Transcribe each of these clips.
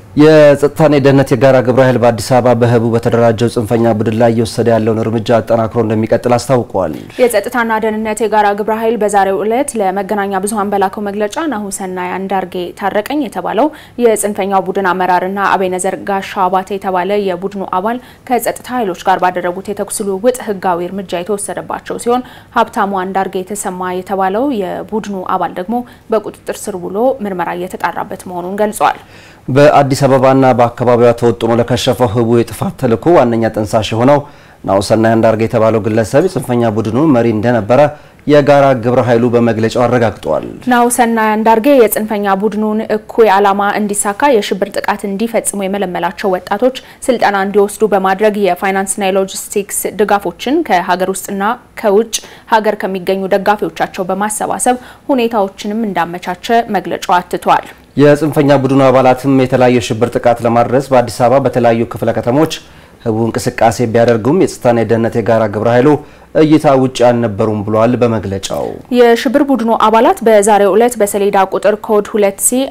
የጸጥታና የደህንነት የጋራ ግብረ ኃይል በአዲስ አበባ በህቡ በተደራጀው ጽንፈኛ ቡድን ላይ እየወሰደ ያለውን እርምጃ አጠናክሮ እንደሚቀጥል አስታውቋል። የጸጥታና ደህንነት የጋራ ግብረ ኃይል በዛሬው ዕለት ለመገናኛ ብዙኃን በላከው መግለጫ ናሁሰናይ አንዳርጌ ታረቀኝ የተባለው የጽንፈኛው ቡድን አመራርና አቤነዘር ጋሻ አባተ የተባለ የቡድኑ አባል ከጸጥታ ኃይሎች ጋር ባደረጉት የተኩስ ልውውጥ ህጋዊ እርምጃ የተወሰደባቸው ሲሆን ሀብታሙ አንዳርጌ የተሰማ የተባለው የቡድኑ አባል ደግሞ በቁጥጥር ስር ውሎ ምርመራ እየተጣራበት መሆኑን ገልጿል። በአዲስ አበባና በአካባቢዋ ተወጥኖ ለከሸፈው ህቡ የጥፋት ተልዕኮ ዋነኛ ጠንሳሽ የሆነው ናሁሰናይ አንዳርጌ የተባለው ግለሰብ የጽንፈኛ ቡድኑ መሪ እንደነበረ የጋራ ግብረ ኃይሉ በመግለጫው አረጋግጧል። ናሁሰናይ አንዳርጌ የጽንፈኛ ቡድኑን እኩይ ዓላማ እንዲሳካ የሽብር ጥቃት እንዲፈጽሙ የመለመላቸው ወጣቶች ስልጠና እንዲወስዱ በማድረግ የፋይናንስና የሎጂስቲክስ ድጋፎችን ከሀገር ውስጥና ከውጭ ሀገር ከሚገኙ ደጋፊዎቻቸው በማሰባሰብ ሁኔታዎችንም እንዳመቻቸ መግለጫው አትቷል። የጽንፈኛ ቡድኑ አባላትም የተለያዩ የሽብር ጥቃት ለማድረስ በአዲስ አበባ በተለያዩ ክፍለ ከተሞች ህቡ እንቅስቃሴ ቢያደርጉም የጸጥታና የደህንነት የጋራ ግብረ ኃይሉ እይታ ውጭ አልነበሩም ብሏል። በመግለጫው የሽብር ቡድኑ አባላት በዛሬው ዕለት በሰሌዳ ቁጥር ኮድ 2 ሲ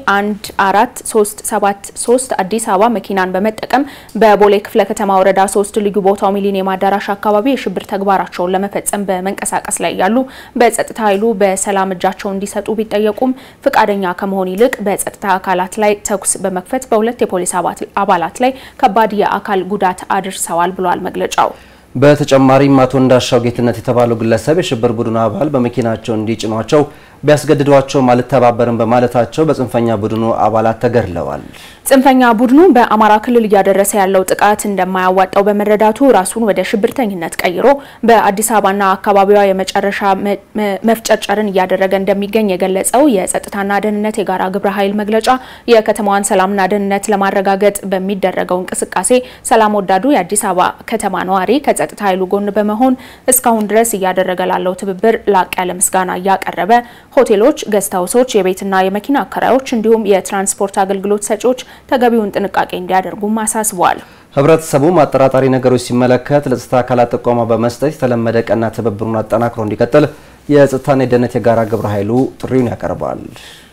14373 አዲስ አበባ መኪናን በመጠቀም በቦሌ ክፍለ ከተማ ወረዳ 3 ልዩ ቦታው ሚሊኒየም አዳራሽ አካባቢ የሽብር ተግባራቸውን ለመፈጸም በመንቀሳቀስ ላይ ያሉ በጸጥታ ኃይሉ በሰላም እጃቸውን እንዲሰጡ ቢጠየቁም ፍቃደኛ ከመሆን ይልቅ በጸጥታ አካላት ላይ ተኩስ በመክፈት በሁለት የፖሊስ አባላት ላይ ከባድ የአካል ጉዳት አድርሰዋል ብሏል መግለጫው። በተጨማሪም አቶ እንዳሻው ጌትነት የተባለው ግለሰብ የሽብር ቡድኑ አባል በመኪናቸው እንዲጭኗቸው ቢያስገድዷቸውም አልተባበርም በማለታቸው በጽንፈኛ ቡድኑ አባላት ተገድለዋል። ጽንፈኛ ቡድኑ በአማራ ክልል እያደረሰ ያለው ጥቃት እንደማያዋጣው በመረዳቱ ራሱን ወደ ሽብርተኝነት ቀይሮ በአዲስ አበባና አካባቢዋ የመጨረሻ መፍጨርጨርን እያደረገ እንደሚገኝ የገለጸው የጸጥታና ደህንነት የጋራ ግብረ ኃይል መግለጫ የከተማዋን ሰላምና ደህንነት ለማረጋገጥ በሚደረገው እንቅስቃሴ ሰላም ወዳዱ የአዲስ አበባ ከተማ ነዋሪ ከጸጥታ ኃይሉ ጎን በመሆን እስካሁን ድረስ እያደረገ ላለው ትብብር ላቅ ያለ ምስጋና እያቀረበ ሆቴሎች፣ ገስት ሀውሶች፣ የቤትና የመኪና አከራዮች እንዲሁም የትራንስፖርት አገልግሎት ሰጪዎች ተገቢውን ጥንቃቄ እንዲያደርጉም አሳስበዋል። ህብረተሰቡም አጠራጣሪ ነገሮች ሲመለከት ለጸጥታ አካላት ጥቆማ በመስጠት የተለመደ ቀና ትብብሩን አጠናክሮ እንዲቀጥል የጸጥታና የደህንነት የጋራ ግብረ ኃይሉ ጥሪውን ያቀርባል።